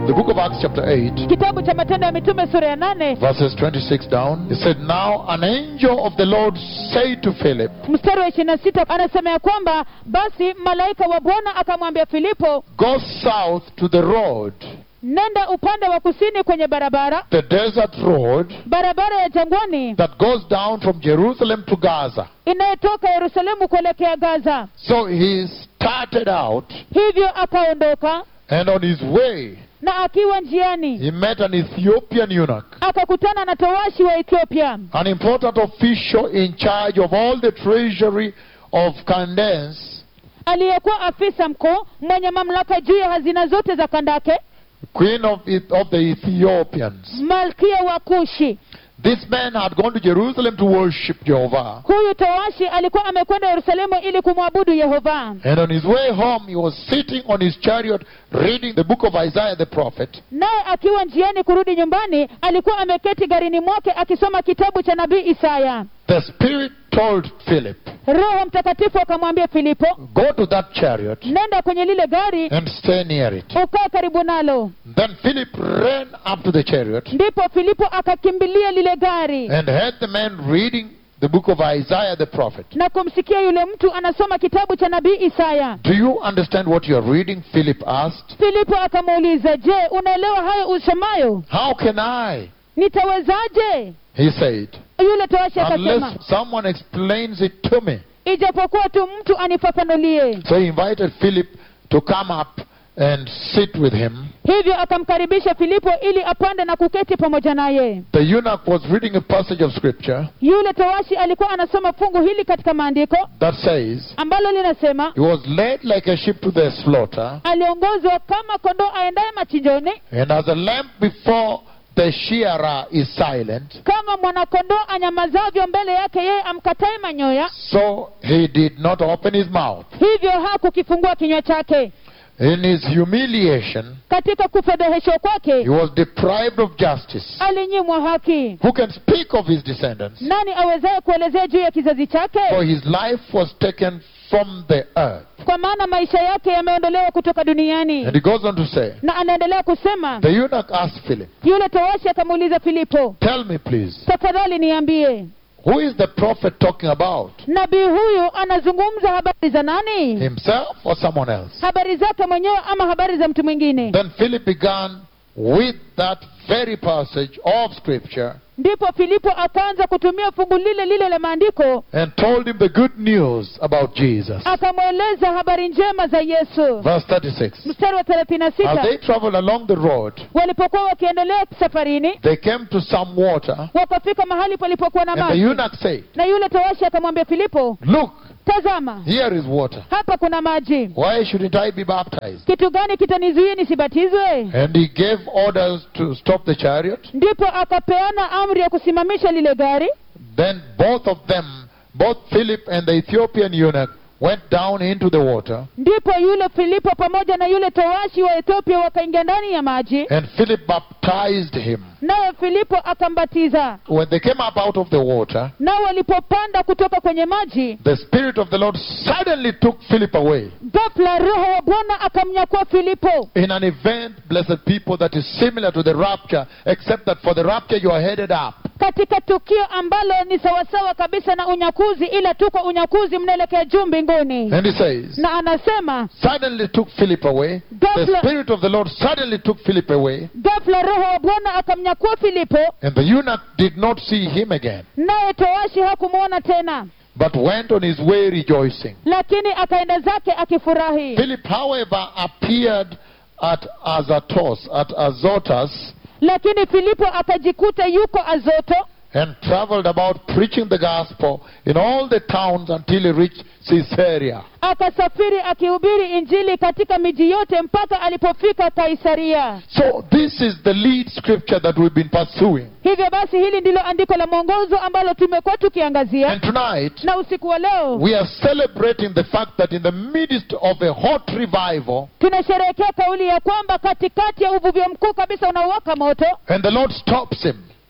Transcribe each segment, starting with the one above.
the book of Acts, chapter 8, kitabu cha matendo ya mitume sura ya nane verses 26 down, it said, Now an angel of the Lord said to Philip, mstari wa ishirini na sita anasema ya kwamba basi malaika wa bwana akamwambia filipo Go south to the road, nenda upande wa kusini kwenye barabara the desert road barabara ya jangwani that goes down from Jerusalem to Gaza. inayotoka yerusalemu kuelekea gaza So he started out, hivyo akaondoka and on his way, na akiwa njiani he met an Ethiopian eunuch, akakutana na towashi wa ethiopia an important official in charge of all the treasury of Candace, aliyekuwa afisa mkuu mwenye mamlaka juu ya hazina zote za kandake queen of, Eth- of the Ethiopians. malkia wa kushi This man had gone to Jerusalem to worship Jehovah. huyu towashi alikuwa amekwenda yerusalemu ili kumwabudu yehova And on his way home, he was sitting on his chariot reading the book of Isaiah the prophet. naye akiwa njiani kurudi nyumbani alikuwa ameketi garini mwake akisoma kitabu cha nabii isaya The Spirit told Philip, roho mtakatifu akamwambia filipo Go to that chariot nenda kwenye lile gari and stay near it. ukae karibu nalo Then Philip ran up to the chariot ndipo filipo akakimbilia lile gari and heard the man reading the book of Isaiah the prophet. na kumsikia yule mtu anasoma kitabu cha nabii isaya Do you understand what you are reading? Philip asked. filipo akamuuliza je unaelewa hayo usomayo How can I? nitawezaje He said, yule towashi akasema Unless someone explains it to me. ijapokuwa tu mtu anifafanulie So he invited Philip to come up and sit with him. hivyo akamkaribisha filipo ili apande na kuketi pamoja naye The eunuch was reading a passage of scripture yule towashi alikuwa anasoma fungu hili katika maandiko that says, ambalo linasema He was led like a sheep to the slaughter, aliongozwa kama kondoo aendaye machinjoni and as a lamb before the shearer is silent, kama mwanakondoo anyamazavyo mbele yake yeye amkatae manyoya so he did not open his mouth. hivyo hakukifungua kinywa chake In his humiliation, katika kufedheheshwa he kwake was deprived of justice. alinyimwa haki Who can speak of his descendants? nani awezaye kuelezea juu ya kizazi For chake his life was taken from the earth. kwa maana maisha yake yameondolewa kutoka duniani And he goes on to say, na anaendelea kusema The eunuch asked Philip, yule towashi akamuuliza filipo Tell me, please, tafadhali niambie who is the prophet talking about? nabii huyu anazungumza habari za nani Himself or someone else? habari zake mwenyewe ama habari za mtu mwingine Then Philip began with that very passage of scripture ndipo filipo akaanza kutumia fungu lile lile la maandiko and told him the good news about Jesus. akamweleza habari njema za yesu Verse 36. mstari wa thelathini na As sita they traveled along the road, walipokuwa wakiendelea safarini they came to some water, wakafika mahali palipokuwa na and the maji eunuch said, na yule towashi akamwambia filipo Look, tazama here is water. hapa kuna maji Why shouldn't I be baptized? kitu gani kitanizuia nisibatizwe And he gave orders to stop the chariot. ndipo akapeana amri ya kusimamisha lile gari Then both of them, both Philip and the Ethiopian eunuch, went down into the water. ndipo yule filipo pamoja na yule towashi wa ethiopia wakaingia ndani ya maji And Philip baptized him. naye filipo akambatiza When they came up out of the water, nao walipopanda kutoka kwenye maji the Spirit of the Lord suddenly took Philip away. ghafla roho wa bwana akamnyakua filipo In an event, blessed people, that is similar to the rapture, except that for the rapture you are headed up. katika tukio ambalo ni sawasawa kabisa na unyakuzi ila tu kwa unyakuzi mnaelekea juu mbinguni And he says, na anasema suddenly took Philip away. The Ghafla- Spirit of the Lord suddenly took Philip away. ghafla roho wa bwana akamnyakua filipo And the eunuch did not see him again, naye towashi hakumwona tena but went on his way rejoicing. lakini akaenda zake akifurahi Philip, however, appeared at Azotus, at Azotus, lakini filipo akajikuta yuko azoto and traveled about preaching the gospel in all the towns until he reached Caesarea. akasafiri akihubiri injili katika miji yote mpaka alipofika kaisaria So this is the lead scripture that we've been pursuing. hivyo basi hili ndilo andiko la mwongozo ambalo tumekuwa tukiangazia And tonight, na usiku wa leo we are celebrating the fact that in the midst of a hot revival, tunasherehekea kauli ya kwamba katikati ya uvuvio mkuu kabisa unaowaka moto and the Lord stops him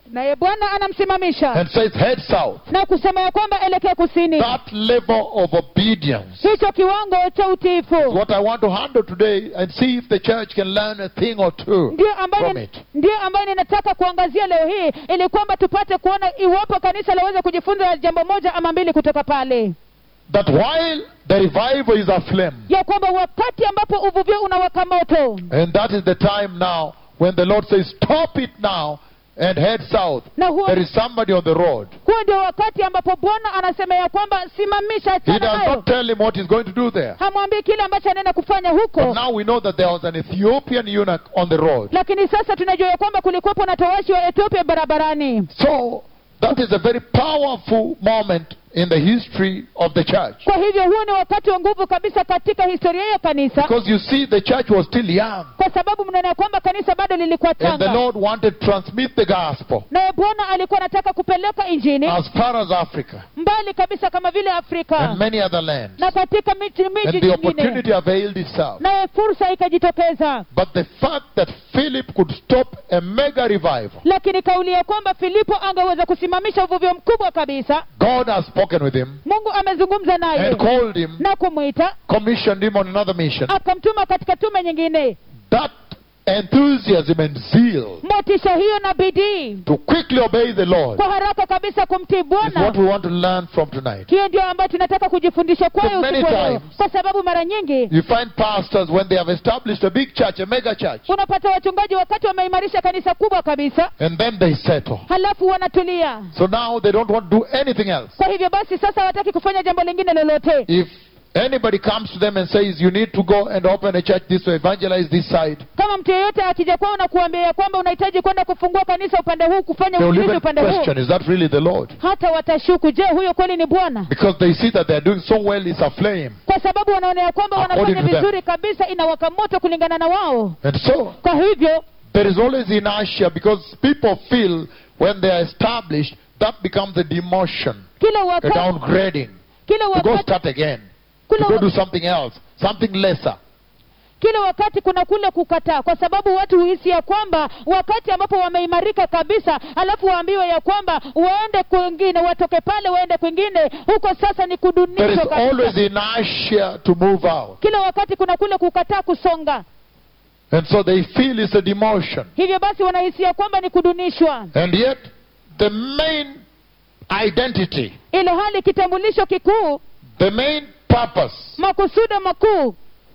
naye bwana anamsimamisha and says, head south. na kusema ya kwamba elekea kusini That level of obedience hicho kiwango cha is utiifu what I want to handle today and see if the church can learn a thing or two ndiyo ambayo from it. ndiyo ambayo ninataka kuangazia leo hii ili kwamba tupate kuona iwapo kanisa laweza kujifunza jambo moja ama mbili kutoka pale That while the revival is aflame, ya kwamba wakati ambapo uvuvio unawaka moto and that is the time now when the Lord says, Stop it now and head south. na huo, There is somebody on the road. huo ndio wakati ambapo bwana anasema ya kwamba simamisha He achana does nayo not tell him what he's going to do there. hamwambii kile ambacho anaenda kufanya But huko now we know that there was an Ethiopian eunuch on the road. lakini sasa tunajua ya kwamba kulikuwepo na towashi wa ethiopia barabarani So that is a very powerful moment in the history of the church. kwa hivyo huo ni wakati wa nguvu kabisa katika historia ya kanisa Because you see, the church was still young. kwa sababu mnaona ya kwamba kanisa bado lilikuwa And the changa Lord wanted to transmit the gospel naye bwana alikuwa anataka kupeleka injini as far as Africa mbali kabisa kama vile afrika and many other lands. na katika miji miji And the mingine opportunity availed itself. naye fursa ikajitokeza But the fact that Philip could stop a mega revival, lakini kauli ya kwamba filipo angeweza kusimamisha uvuvio mkubwa kabisa God has spoken with him mungu amezungumza naye and called him, na kumwita commissioned him on another mission. akamtuma katika tume nyingine That enthusiasm and zeal motisha hiyo na bidii to quickly obey the Lord kwa haraka kabisa kumtii is what bwana we want to learn from tonight. hiyo ndio ambayo tunataka kujifundisha kwayo So many usiku wa leo. times- kwa sababu mara nyingi You find pastors when they have established a big church, a mega church, unapata wachungaji wakati wameimarisha kanisa kubwa kabisa and then they settle. halafu wanatulia So now they don't want to do anything else. kwa hivyo basi sasa hawataki kufanya jambo lingine lolote If anybody comes to them and says, You need to go and open a church this way, evangelize this side, kama mtu yeyote akija kwao na kuambia ya kwamba unahitaji kwenda kufungua kanisa upande huu kufanya they will uinjilizi even upande huu question, Is that really the Lord? hata watashuku je huyo kweli ni bwana Because they see that they're doing so well, it's aflame. kwa sababu wanaona ya kwamba According wanafanya to them. vizuri kabisa inawaka moto kulingana na wao And so kwa hivyo there is always inertia because people feel when they are established, that becomes a demotion, kila a wakati downgrading, kila to go wakati start again, to kila, go wa- do something else, something lesser. kila wakati kuna kule kukataa kwa sababu watu huhisi ya kwamba wakati ambapo wameimarika kabisa alafu waambiwe ya kwamba waende kwingine watoke pale waende kwingine huko sasa ni There is kudunishwa always kabisa inertia to move out. kila wakati kuna kule kukataa kusonga And so they feel it's a demotion. hivyo basi wanahisia kwamba ni kudunishwa And yet, the main identity, ile hali kitambulisho kikuu the main purpose, makusudo makuu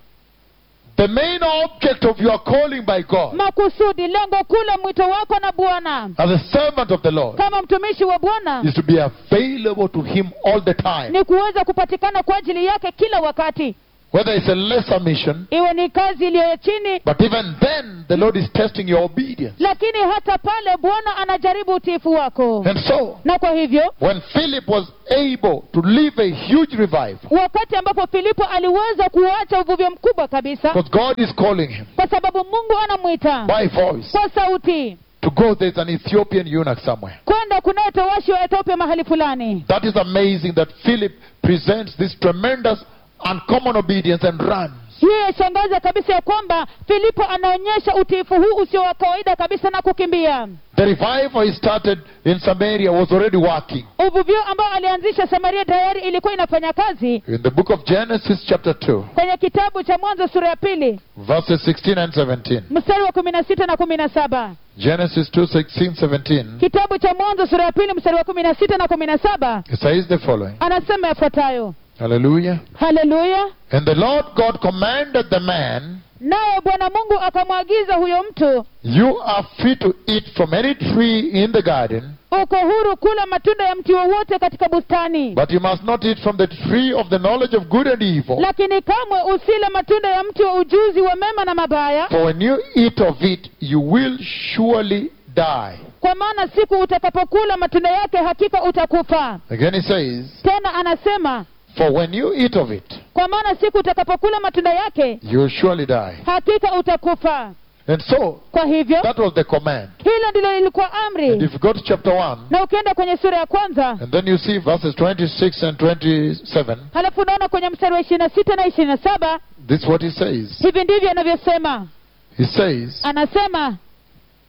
the main object of your calling by God makusudi lengo kuu la mwito wako na bwana as a servant of the Lord kama mtumishi wa bwana is to be available to Him all the time. ni kuweza kupatikana kwa ajili yake kila wakati Whether it's a lesser mission, iwe ni kazi iliyo ya chini but even then, the Lord is testing your obedience. lakini hata pale bwana anajaribu utiifu wako And so, na kwa hivyo when Philip was able to live a huge revival, wakati ambapo filipo aliweza kuacha uvuvio mkubwa kabisa because God is calling him kwa sababu mungu anamwita by voice kwa sauti to go, there's an Ethiopian eunuch somewhere. kwenda kunaye towashi wa ethiopia mahali fulani That is amazing that Philip presents this tremendous, uncommon obedience and runs. hiyo yashangaza kabisa ya kwamba filipo anaonyesha utiifu huu usio wa kawaida kabisa na kukimbia The revival he started in Samaria was already working. uvuvio ambao alianzisha samaria tayari ilikuwa inafanya kazi In the book of Genesis, chapter 2, kwenye kitabu cha mwanzo sura ya pili verses 16 and 17. mstari wa kumi na sita na kumi na saba Genesis 2, 16, 17. kitabu cha mwanzo sura ya pili mstari wa kumi na sita na kumi na saba It says the following. anasema yafuatayo Hallelujah. haleluya And the Lord God commanded the man, naye bwana mungu akamwagiza huyo mtu You are free to eat from any tree in the garden, uko huru kula matunda ya mti wowote katika bustani but you must not eat from the tree of the knowledge of good and evil. lakini kamwe usile matunda ya mti wa ujuzi wa mema na mabaya For when you eat of it, you will surely die. kwa maana siku utakapokula matunda yake hakika utakufa Again, he says, tena anasema For when you eat of it, kwa maana siku utakapokula matunda yake you will surely die. hakika utakufa And so, kwa hivyo that was the command. hilo ndilo lilikuwa And amri if you go to chapter 1, na ukienda kwenye sura ya kwanza and then you see verses 26 and 27, halafu unaona kwenye mstari wa ishirini na sita na ishirini na saba this is what he says. hivi ndivyo anavyosema He says, anasema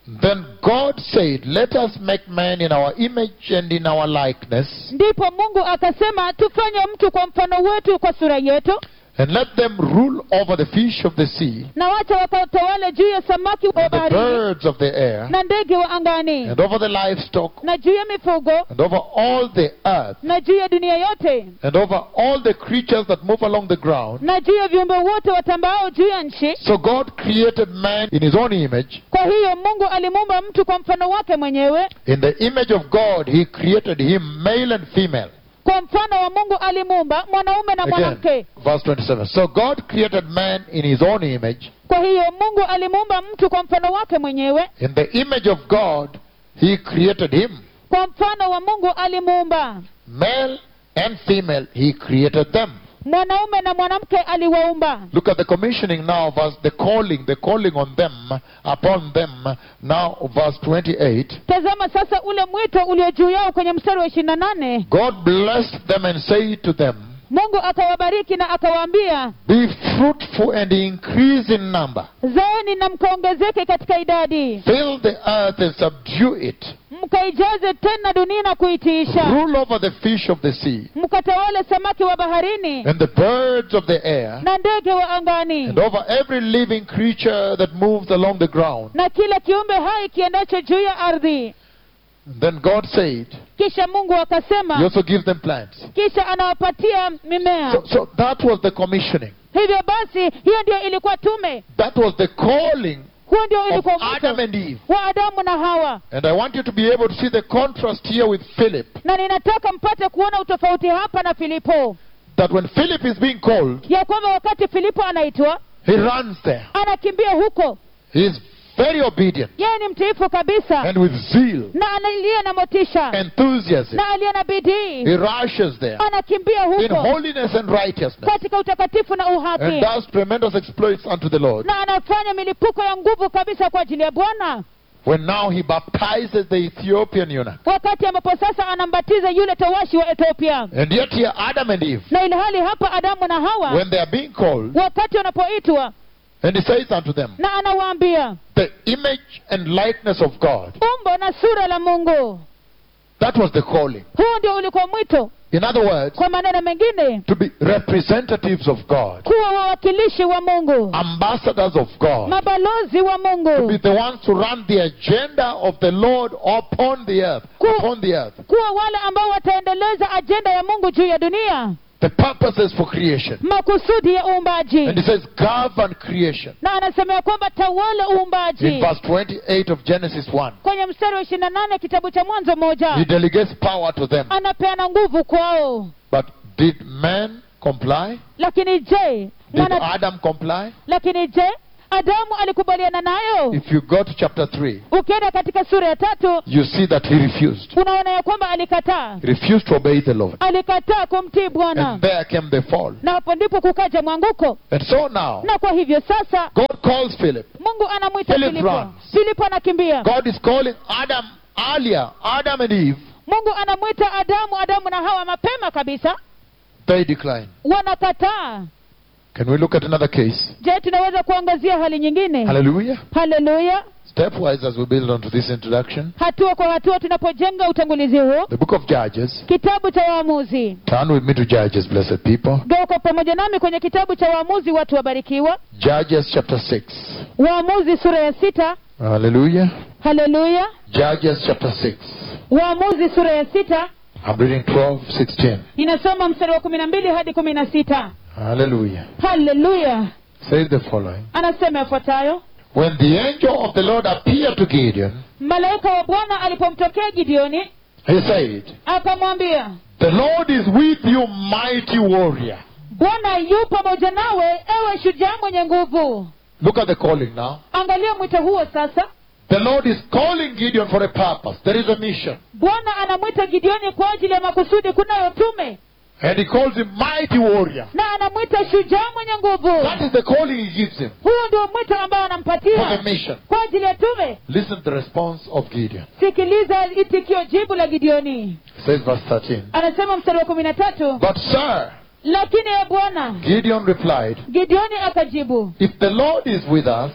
Then God said, Let us make man in our image and in our likeness, ndipo mungu akasema tufanye mtu kwa mfano wetu kwa sura yetu and let them rule over the fish of the sea, na wacha wakatawale juu ya samaki wa and the baharini birds of the air, na ndege wa angani and over the livestock, na juu ya mifugo and over all the earth, na juu ya dunia yote and over all the creatures that move along the ground. na juu ya viumbe wote watambao juu ya nchi So God created man in his own image. kwa hiyo mungu alimuumba mtu kwa mfano wake mwenyewe In the image of God, he created him male and female. kwa mfano wa mungu alimuumba mwanaume na Again, mwanamke verse 27. So God created man in his own image. kwa hiyo mungu alimuumba mtu kwa mfano wake mwenyewe In the image of God, he created him. kwa mfano wa mungu alimuumba Male and female, he created them. mwanaume na mwanamke aliwaumba Look at the commissioning now, verse the calling, the calling on them, upon them. Now, verse 28. tazama sasa ule mwito ulio juu yao kwenye mstari wa ishirini na nane God blessed them and said to them, mungu akawabariki na akawaambia Be fruitful and increase in number. zaeni na mkaongezeke katika idadi Fill the earth and subdue it. mkaijaze tena dunia na kuitiisha Rule over the fish of the sea mkatawale samaki wa baharini and the birds of the air na ndege wa angani and over every living creature that moves along the ground. na kila kiumbe hai kiendacho juu ya ardhi And then God said, kisha mungu He akasema also gives them plants. kisha anawapatia mimea So, so that was the commissioning. hivyo basi hiyo ndio ilikuwa tume That was the calling huo ndio of ilikuwa Adam mwito and Eve. wa adamu na hawa And I want you to be able to see the contrast here with Philip. na ninataka mpate kuona utofauti hapa na filipo That when Philip is being called, ya kwamba wakati filipo anaitwa he runs there. anakimbia huko He is very obedient yeye ni mtiifu kabisa and with zeal, na aliye na motisha enthusiasm. na aliye na bidii He rushes there anakimbia in huko holiness and righteousness katika utakatifu na and uhaki does tremendous exploits unto the Lord. na anafanya milipuko ya nguvu kabisa kwa ajili ya bwana When now he baptizes the Ethiopian eunuch. wakati ambapo sasa anambatiza yule towashi wa ethiopia And yet here Adam and Eve, na ilhali hapa adamu na hawa when they are being called, wakati wanapoitwa and he says unto them, na anawaambia the image and likeness of God. umbo na sura la mungu That was the calling. huu ndio ulikuwa mwito In other words, kwa maneno mengine to be representatives of God, kuwa wawakilishi wa mungu ambassadors of God, mabalozi wa to be mungu the ones to run the agenda of the Lord upon the earth, Ku- upon the earth, kuwa wale ambao wataendeleza ajenda ya mungu juu ya dunia the purposes for creation. makusudi ya uumbaji And he says, govern creation. na anasema ya kwamba tawala In uumbaji verse 28 of Genesis 1, kwenye mstari wa ishirini na nane kitabu cha mwanzo he moja delegates power to them. anapeana nguvu kwao But did man comply? lakini je Did mwana, Adam comply? lakini je adamu alikubaliana nayo If you go to chapter 3, ukienda katika sura ya tatu you see that he refused. unaona ya kwamba alikataa He refused to obey the Lord. alikataa kumtii bwana And there came the fall. na hapo ndipo kukaja mwanguko And so now, na kwa hivyo sasa God calls Philip. mungu anamwita Philip filipo runs. filipo anakimbia God is calling Adam earlier, Adam and Eve. mungu anamwita adamu adamu na hawa mapema kabisa They decline. wanakataa Can we look at another case? je tunaweza kuangazia hali nyingine Hallelujah. haleluya Stepwise, as we build onto this introduction, hatua kwa hatua tunapojenga utangulizi huu the book of Judges. kitabu cha waamuzi Turn with me to Judges, blessed people. geuka pamoja nami kwenye kitabu cha waamuzi watu wabarikiwa Judges chapter 6. waamuzi sura ya sita Hallelujah. haleluya Judges chapter 6. waamuzi sura ya sita I'm reading 12, 16. inasoma mstari wa kumi na mbili hadi kumi na sita Hallelujah. haleluya Says the following. anasema yafuatayo When the angel of the Lord appeared to Gideon, malaika wa bwana alipomtokea gideoni he said, akamwambia The Lord is with you, mighty warrior. bwana yu pamoja nawe ewe shujaa mwenye nguvu Look at the calling now. angalia mwito huo sasa The Lord is calling Gideon for a purpose. There is a mission. bwana anamwita gideoni kwa ajili ya makusudi kunayo tume And he calls him mighty warrior. na anamwita shujaa mwenye nguvu That is the calling he gives him huo ndio mwito ambao for the anampatia mission. kwa ajili ya tume Listen to the response of Gideon. sikiliza itikio jibu la gideoni Says verse 13. anasema mstari wa kumi na tatu But sir, lakini ya bwana Gideon replied, gideoni akajibu If the Lord is with us, kama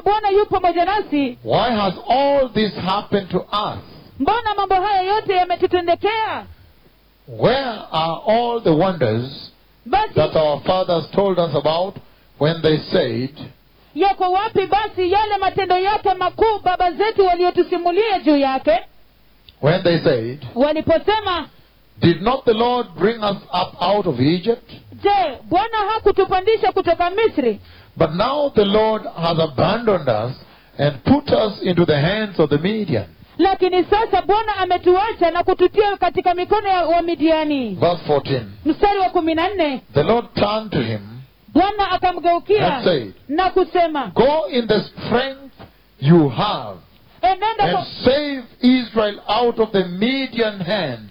bwana yu pamoja nasi why has all this happened to us? mbona mambo haya yote yametutendekea Where are all the wonders basi that our fathers told us about when they said, yako wapi basi yale matendo yake makuu baba zetu waliotusimulia juu yake when they said, waliposema Did not the Lord bring us up out of Egypt? je bwana hakutupandisha kutoka misri But now the Lord has abandoned us and put us into the hands of the Median. lakini sasa bwana ametuacha na kututia katika mikono ya wamidiani Verse 14. mstari wa kumi na nne The Lord turned to him bwana akamgeukia and said, na kusema Go in the strength you have enenda and kwa, save Israel out of the Median hands.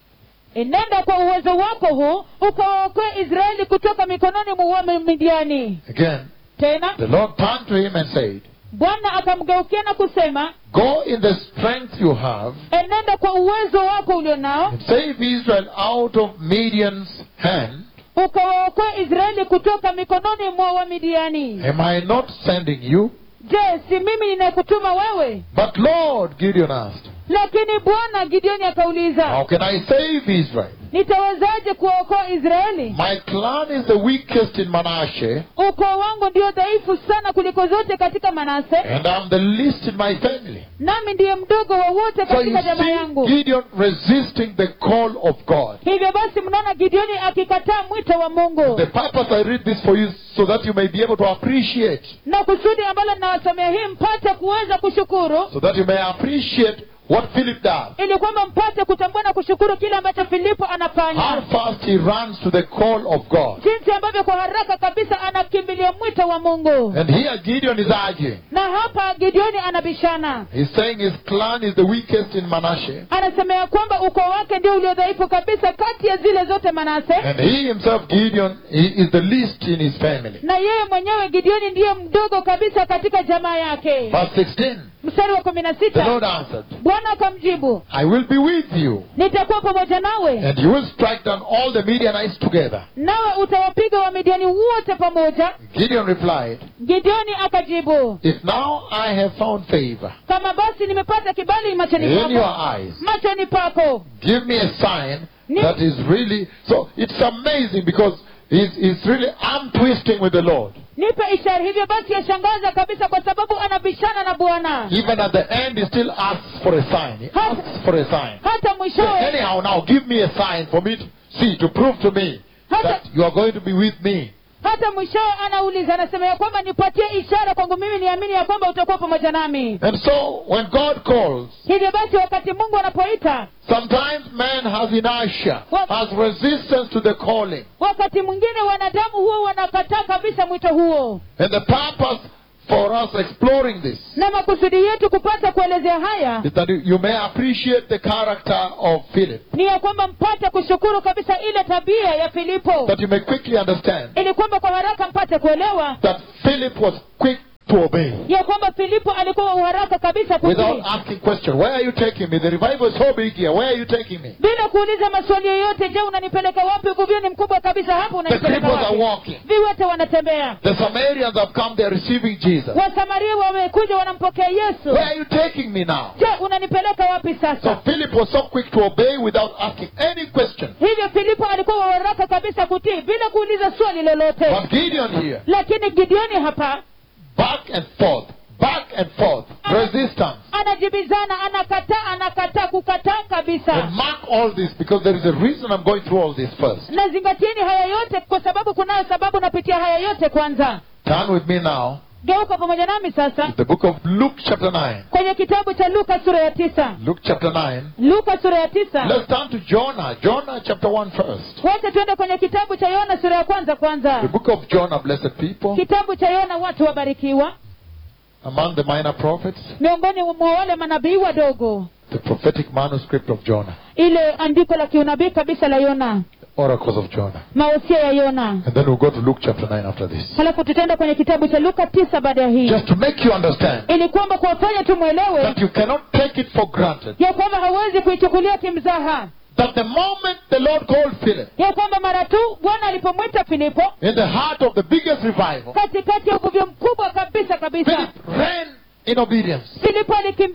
enenda kwa uwezo wako huu ukawaokoe israeli kutoka mikononi mwa wamidiani Again, tena the Lord turned to him and said, bwana akamgeukia na kusema Go in the strength you have enenda kwa uwezo wako ulio nao and save Israel out of Midian's hand. ukawaokoe israeli kutoka mikononi mwa wamidiani Am I not sending you? je si mimi ninayekutuma wewe But Lord, Gideon asked, lakini bwana gideoni akauliza How can I save Israel? nitawezaje kuwaokoa israeli My clan is the weakest in Manasseh, ukoo wangu ndio dhaifu sana kuliko zote katika manase and I'm the least in my family. nami ndiye mdogo wa wote So you katika jamaa see yangu Gideon resisting the call of God. hivyo basi mnaona gideoni akikataa mwito wa mungu The purpose I read this for you so that you may be able to appreciate, na kusudi ambalo ninawasomea hii mpate kuweza kushukuru so that you may appreciate what Philip does. ili kwamba mpate kutambua na kushukuru kile ambacho filipo How anafanya fast he runs to the call of God. jinsi ambavyo kwa haraka kabisa anakimbilia mwito wa mungu And here Gideon is urging. na hapa gideoni anabishana He's saying his clan is the weakest in Manasseh. anasema ya kwamba ukoo wake ndio ulio dhaifu kabisa kati ya zile zote manase And he himself, Gideon, he is the least in his family. na yeye mwenyewe gideoni ndiye mdogo kabisa katika jamaa yake Verse 16. mstari wa kumi na The sita Lord answered, bwana akamjibu I will be with you, nitakuwa pamoja nawe and you will strike down all the Midianites together. nawe utawapiga wamidiani wote pamoja Gideon replied, gideoni akajibu If now I have found favor kama basi nimepata kibali machoni in your pako eyes, machoni pako give me a sign Ni- that is really. So it's amazing because he's, he's really arm twisting with the Lord. nipe ishara hivyo basi yashangaza kabisa kwa sababu anabishana na bwana Even at the end, he still asks for a sign. He asks for a sign. hata So mwishowe anyhow, now give me a sign for me to see, to prove to me that you are going to be with me. hata mwishowe anauliza anasema ya kwamba nipatie ishara kwangu mimi niamini ya kwamba utakuwa pamoja nami And so, when God calls, hivyo basi wakati mungu anapoita sometimes man has inertia, has resistance to the calling. wakati mwingine wanadamu huwa wanakataa kabisa mwito huo And the purpose for us exploring this na makusudi yetu kupata kuelezea haya is that you- you may appreciate the character of Philip, ni ya kwamba mpate kushukuru kabisa ile tabia ya filipo that you may quickly understand ili kwamba kwa haraka mpate kuelewa that Philip was quick to obey. ya kwamba filipo alikuwa wa uharaka kabisa Without kutii asking question, where are you taking me? The revival is so big here. Where are you taking me? bila kuuliza maswali yoyote je unanipeleka wapi uvuvio ni mkubwa kabisa hapo The unanipeleka cripples are wapi walking. viwete wanatembea The Samaritans have come. They are receiving Jesus. wasamaria wamekuja wanampokea yesu Where are you taking me now? je unanipeleka wapi So sasa Philip was so quick to obey without asking any question. hivyo filipo alikuwa wa haraka kabisa kutii bila kuuliza swali lolote But Gideon here, lakini gideoni hapa back and forth, back and forth, resistance. anajibizana anakataa anakataa kukataa And kabisa mark all this because there is a reason I'm going through all this first. na zingatieni haya yote kwa sababu kunayo sababu napitia haya yote kwanza Turn with me now geuka pamoja nami sasa to the book of Luke chapter 9. kwenye kitabu cha luka sura ya tisa Luke chapter 9. luka sura ya tisa Let's turn to Jonah. Jonah chapter 1 first. wote tuende kwenye kitabu cha yona sura ya kwanza The kwanza book of Jonah, blessed people, kitabu cha yona watu wabarikiwa among the minor prophets, miongoni mwa wale manabii wadogo the prophetic manuscript of Jonah, ile andiko la kiunabii kabisa la yona oracles of Jonah. maosia ya yona And then we'll go to Luke chapter 9 after this. halafu tutaenda kwenye kitabu cha luka tisa baada ya hii Just to make you understand ili kwamba kuwafanya tumwelewe that you cannot take it for granted ya kwamba hawezi kuichukulia kimzaha that the moment the Lord called Philip, ya kwamba mara tu bwana alipomwita filipo in the heart of the biggest revival, katikati ya uvuvio mkubwa kabisa kabisa Philip ran in obedience. filipo alikimbia